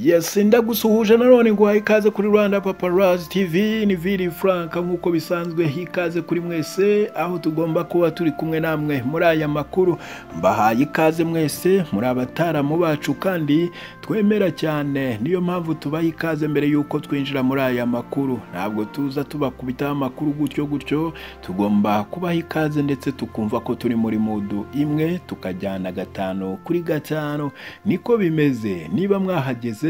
yes ndagusuhuje nanone nguhaye ikaze kuri rwanda paparazi tv ni viri frank nk'uko bisanzwe hikaze kuri mwese aho tugomba kuba turi kumwe namwe muri aya makuru mbahaye ikaze mwese muri abataramu bacu kandi twemera cyane niyo mpamvu tubaha ikaze mbere y'uko twinjira muri aya makuru ntabwo tuza tubakubitaho amakuru gutyo gutyo tugomba kubaha ikaze ndetse tukumva ko turi muri mudu imwe tukajyana gatanu kuri gatanu niko bimeze niba mwahageze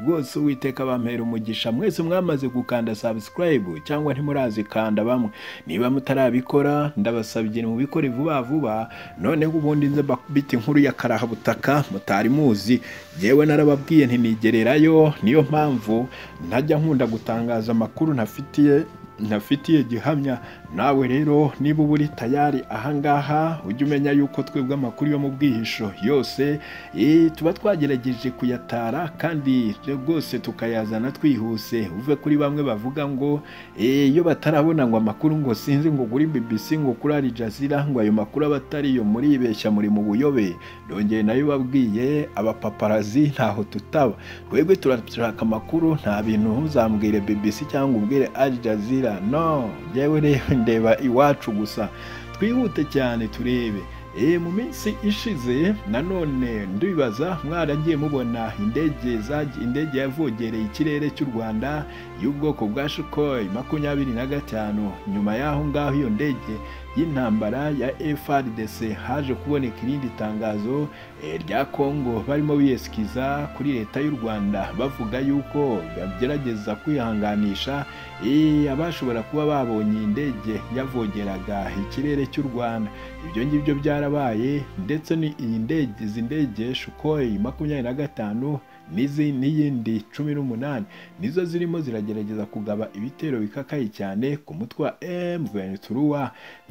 rwose uwiteka bampera umugisha mwese mwamaze gukanda subscribe cyangwa ntimurazikanda bamwe niba mutarabikora ndabasabye mubikore vuba vuba noneho ubundi nze mbita inkuru ya karahabutaka mutari muzi yewe narababwiye ntinigererayo niyo mpamvu ntajya nkunda gutangaza amakuru ntafitiye ntafitiye gihamya nawe rero niba uba uri tayari ahangaha ujye umenya yuko twebwe amakuru yo mu bwihisho yose tuba twagerageje kuyatara kandi rwose tukayazana twihuse uve kuri bamwe bavuga ngo iyo batarabona ngo amakuru ngo sinzi ngo kuri BBC ngo kuri Al Jazeera ngo ayo makuru aba atariyo muribeshya muri mu buyobe dongeye nayo babwiye abapaparazi ntaho tutaba twebwe turashaka amakuru nta bintu ntuzambwire BBC cyangwa ubwire Al Jazeera no njyewe rero ndeba iwacu gusa twihute cyane turebe mu minsi ishize nanone ndibaza mwaragiye mubona indege indege yavogereye ikirere cy'u rwanda y'ubwoko bwa shukoyi makumyabiri na gatanu nyuma y'aho ngaho iyo ndege y'intambara ya FRDC haje kuboneka irindi tangazo rya Kongo barimo biyesikiza kuri leta y'u Rwanda bavuga yuko bagerageza kwihanganisha abashobora kuba babonye indege yavogeraga ikirere cy'u Rwanda ibyo ngibyo byarabaye ndetse iyi ndege izi ndege Sukhoi makumyabiri na gatanu n'izi n'iyindi cumi n'umunani nizo zirimo ziragerageza kugaba ibitero bikakaye cyane ku mutwe wa M23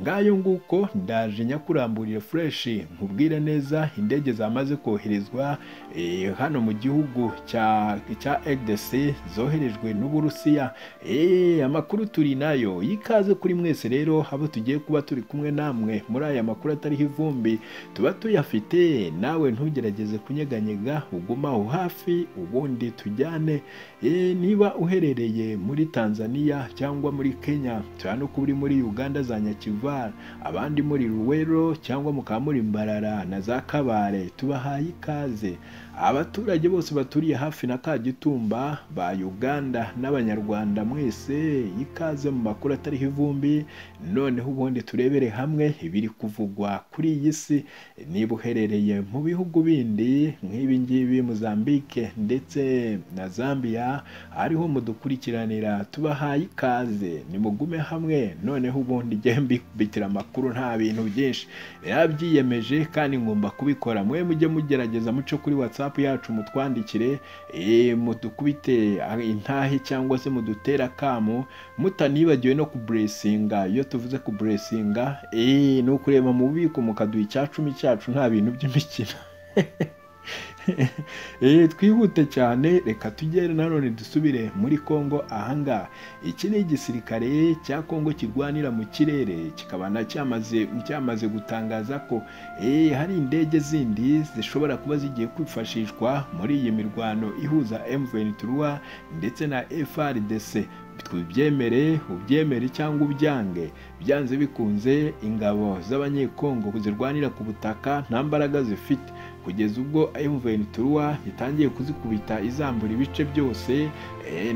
ngayo nguko ndaje nyakuramburire fureshi nkubwire neza indege zamaze koherezwa hano mu gihugu cya RDC zoherejwe n'Uburusiya amakuru turi nayo y'ikaze kuri mwese rero abo tugiye kuba turi kumwe namwe muri aya makuru atariho ivumbi tuba tuyafite nawe ntugerageze kunyeganyega uguma aho hafi ubundi tujyane niba uherereye muri tanzania cyangwa muri kenya cyane ko uri muri uganda za nyakivara abandi muri ruwero cyangwa mukaba muri mbarara na za kabare tubahaye ikaze abaturage bose baturiye hafi na kagitumba ba uganda n'abanyarwanda mwese ikaze mu makuru atariho ivumbi noneho ubundi turebere hamwe ibiri kuvugwa kuri iyi si niba uherereye mu bihugu bindi nk'ibi ngibi muzambike ndetse na Zambia ariho mudukurikiranira tubahaye ikaze nimugume hamwe noneho ubundi njye mbikubitira amakuru nta bintu byinshi byabyiyemeje kandi ngomba kubikora mwe mujye mugerageza muce kuri whatsapp yacu mutwandikire mudukubite intahe cyangwa se mudutere akamu mutanibagiwe no kuburesinga iyo tuvuze kuburesinga ni ukureba mu bubiko mukaduha icyacumi cyacu nta bintu by'imikino twihute cyane reka tugere nanone dusubire muri congo ahangaha iki ni igisirikare cya congo kirwanira mu kirere kikaba cyamaze gutangaza ko hari indege zindi zishobora kuba zigiye kwifashishwa muri iyi mirwano ihuza M23 ndetse na FRDC tubyemere ubyemere cyangwa ubyange byanze bikunze ingabo z'abanyekongo zirwanira ku butaka nta mbaraga zifite kugeza ubwo M23 itangiye kuzikubita izambura ibice byose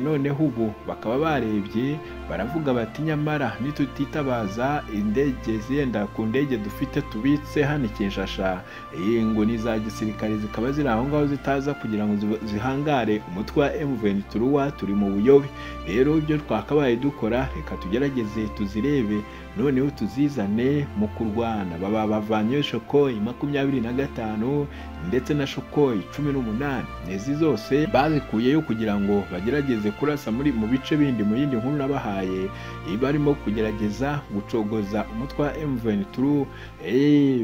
noneho ubu bakaba barebye baravuga bati nyamara nitutitabaza indege zenda ku ndege dufite tubitse hano ikishasha ngo ni za gisirikare zikaba ziri aho ngaho zitaza kugira ngo zihangare umutwe wa M23 turi mu buyobe rero ibyo twakabaye dukora reka tugerageze tuzirebe noneho tuzizane mu kurwana baba bavanyeyo shokoyi makumyabiri na gatanu ndetse na shokoyi cumi n'umunani izi zose bazikuyeyo kugira ngo bagerageze kurasa muri mu bice bindi mu yindi nkuru nabahaye barimo kugerageza gucogoza umutwe wa M23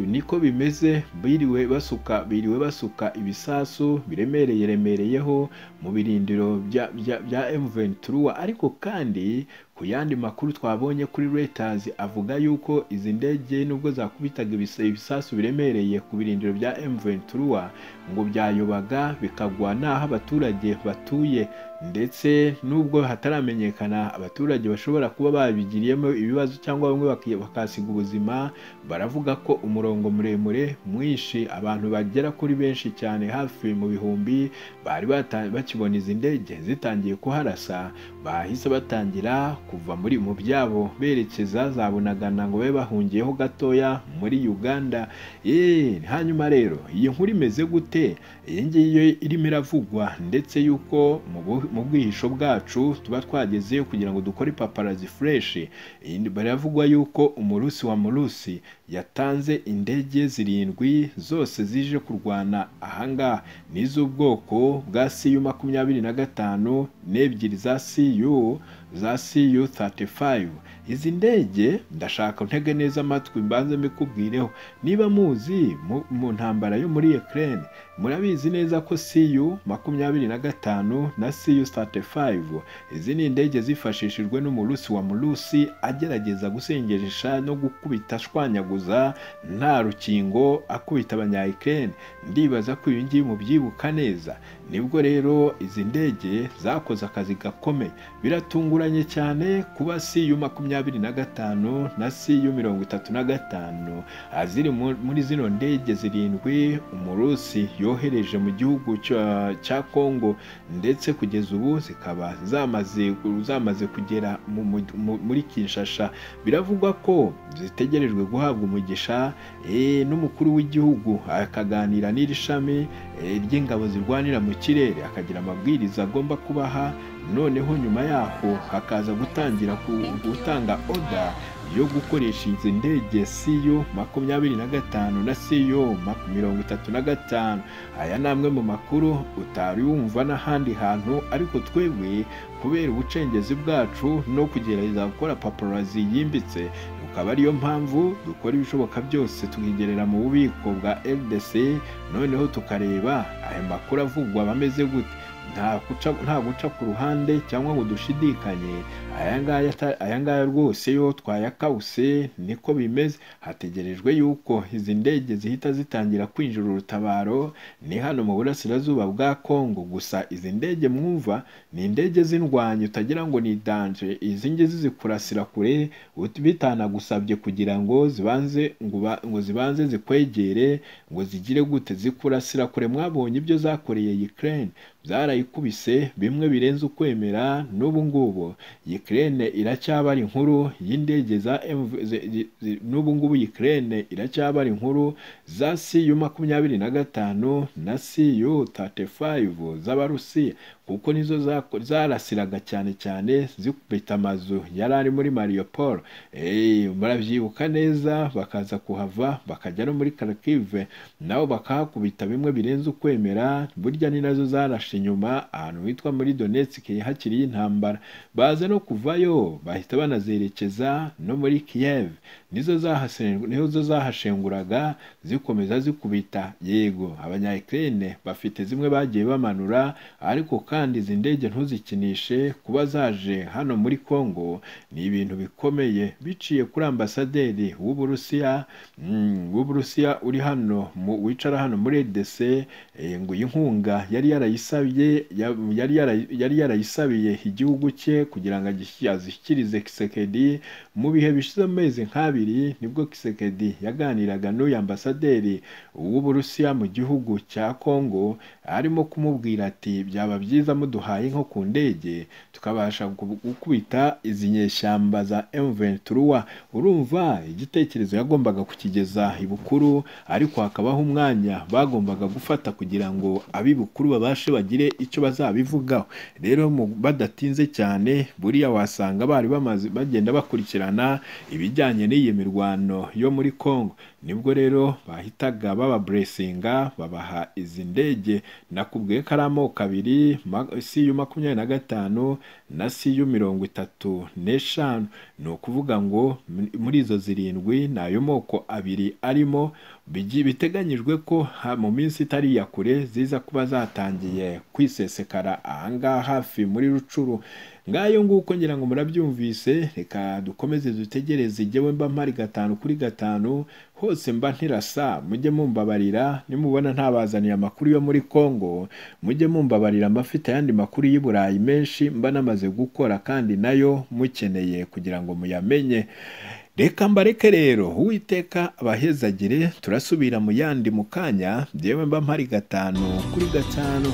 niko bimeze biriwe basuka biriwe basuka ibisasu biremereye remereyeho mu birindiro bya M23 ariko kandi ku yandi makuru twabonye kuri Reuters avuga yuko izi ndege nubwo zakubitaga ibisa- ibisasu biremereye ku birindiro bya M23 ngo byayobaga bikagwa n'aho abaturage batuye ndetse nubwo hataramenyekana abaturage bashobora kuba babigiriyemo ibibazo cyangwa bamwe baki- bakahasiga ubuzima baravuga ko umurongo muremure mwinshi abantu bagera kuri benshi cyane hafi mu bihumbi bari bata- bakibona izi ndege zitangiye kuharasa bahise batangira kuva muri mu byabo berekeza za bunagana ngo babe bahungiyeho gatoya muri uganda Eh, hanyuma rero iyi nkuru imeze gute iyi ngiyi yo irimo iravugwa ndetse yuko mu bu- mu bwihisho bwacu tuba twagezeyo kugira ngo dukore paparazi fureshi Iyi- baravugwa yuko umurusi wa murusi yatanze indege zirindwi zose zije kurwana ahangaha n'iz'ubwoko bwa siyu makumyabiri na gatanu n'ebyiri za siyu za siyu 35 izi ndege ndashaka ntege neza amatwi mbanze mbikubwireho niba muzi mu- mu ntambara yo muri Ukraine murabizi neza ko CU makumyabiri na gatanu na CU 35 izi ni indege zifashishijwe n'umurusi wa murusi agerageza gusengesha no gukubita ashwanyaguza nta rukingo akubita abanya Ukraine ndibaza ko ibi ngibi mubyibuka neza nibwo rero izi ndege zakoze akazi gakomeye biratunguranye cyane kuba CU makumyabiri na gatanu na CU mirongo itatu na gatanu Ah, ziri mu- muri zino ndege zirindwi umurusi yohereje mu gihugu cya- cya kongo ndetse kugeza ubu zikaba zamaze zamaze kugera mu- mu- mu- muri kinshasa biravugwa ko zitegerejwe guhabwa umugisha eh, n'umukuru w'igihugu akaganira n'iri shami eh, ry'ingabo zirwanira mu kirere akagira amabwiriza agomba kubaha noneho nyuma yaho hakaza gutangira ku- gutanga oda yo gukoresha izi ndege siyo makumyabiri na gatanu na siyo maku- mirongo itatu na gatanu aya ni amwe mu makuru utari wumva n'ahandi hantu ariko twebwe kubera ubucengezi bwacu no kugerageza gukora paparazi yimbitse ukaba ariyo mpamvu dukora ibishoboka byose tukigerera mu bubiko bwa rdc noneho tukareba aya makuru avugwa bameze gute nta guca- nta guca ku ruhande cyangwa ngo dushidikanye aya ngaya ata- aya ngaya rwose yo twayakawuse niko bimeze hategerejwe yuko izi ndege zihita zitangira kwinjira urutabaro ni hano mu burasirazuba bwa kongo gusa izi ndege mwumva ni indege z'indwanyi utagira ngo ni danje izi ngizi zikurasira kure ut- bitanagusabye kugira ngo zibanze ngo ba- ngo zibanze zikwegere ngo zigire gute zikurasira kure mwabonye ibyo zakoreye Ukraine byarayikubise bimwe birenze ukwemera n'ubu ngubu Ukraine iracyabara inkuru y'indege za MV ze- zi- zi- n'ubu ngubu Ukraine iracyabara inkuru za CU makumyabiri na gatanu na CU 35 z'Abarusiya kuko nizo zako- zarasiraga cyane cyane zikubita amazu yari ari muri Mariupol Eh, murabyibuka neza bakaza kuhava bakajya no muri Kharkiv nabo bakahakubita bimwe birenze ukwemera burya ni nazo zarashe inyuma ahantu hitwa muri Donetsk hakiri y'intambara baza no kuvayo bahita banazerekeza no muri Kiev nizo zahasen- nizo zahashenguraga zikomeza zikubita yego abanya Ukraine bafite zimwe bagiye bamanura ariko kandi izi ndege ntuzikinishe kuba zaje hano muri Kongo ni ibintu bikomeye biciye kuri ambasaderi w'Uburusiya mm, w'Uburusiya uri hano mu, wicara hano muri EDC eh, ngo iyi nkunga yari yarayisabye ya- yari yara- yari yarayisabiye igihugu cye kugira ngo agishyi- azishyikirize Kisekedi mu bihe bishize amezi nk'abiri nibwo Kisekedi yaganiraga n'uyu ambasaderi w'Uburusiya mu gihugu cya Kongo arimo kumubwira ati byaba byiza muduhaye nko ku ndege tukabasha gu- gukubita izi nyeshyamba za M23 urumva igitekerezo yagombaga kukigeza ibukuru ariko hakabaho umwanya bagombaga gufata kugira ngo ab'ibukuru babashe bagire icyo bazabivugaho rero mu- badatinze cyane buriya wasanga bari bamaze bagenda bakurikirana ibijyanye n'iyi mirwano yo muri Kongo nibwo rero bahitaga baba buresinga babaha izi ndege nakubwiye ko ari amoko abiri ma- siyu makumyabiri na gatanu na siyu mirongo itatu n'eshanu ni ukuvuga ngo muri izo zirindwi ni ayo moko abiri arimo bigi- biteganyijwe ko ha- mu minsi itari iya kure ziza kuba zatangiye kwisesekara ahangaha hafi muri rucuru ngayo nguko ngira ngo murabyumvise reka dukomeze dutegereze jyewe mba mpari gatanu kuri gatanu hose mba ntirasa mujye mumbabarira nimubona ntabazaniye amakuru yo muri congo mujye mumbabarira mbafite ayandi makuru y'i burayi menshi mba namaze gukora kandi nayo mukeneye kugira ngo muyamenye reka mbareke rero uwiteka abahezagire turasubira mu yandi mu kanya jyewe mba mpari gatanu kuri gatanu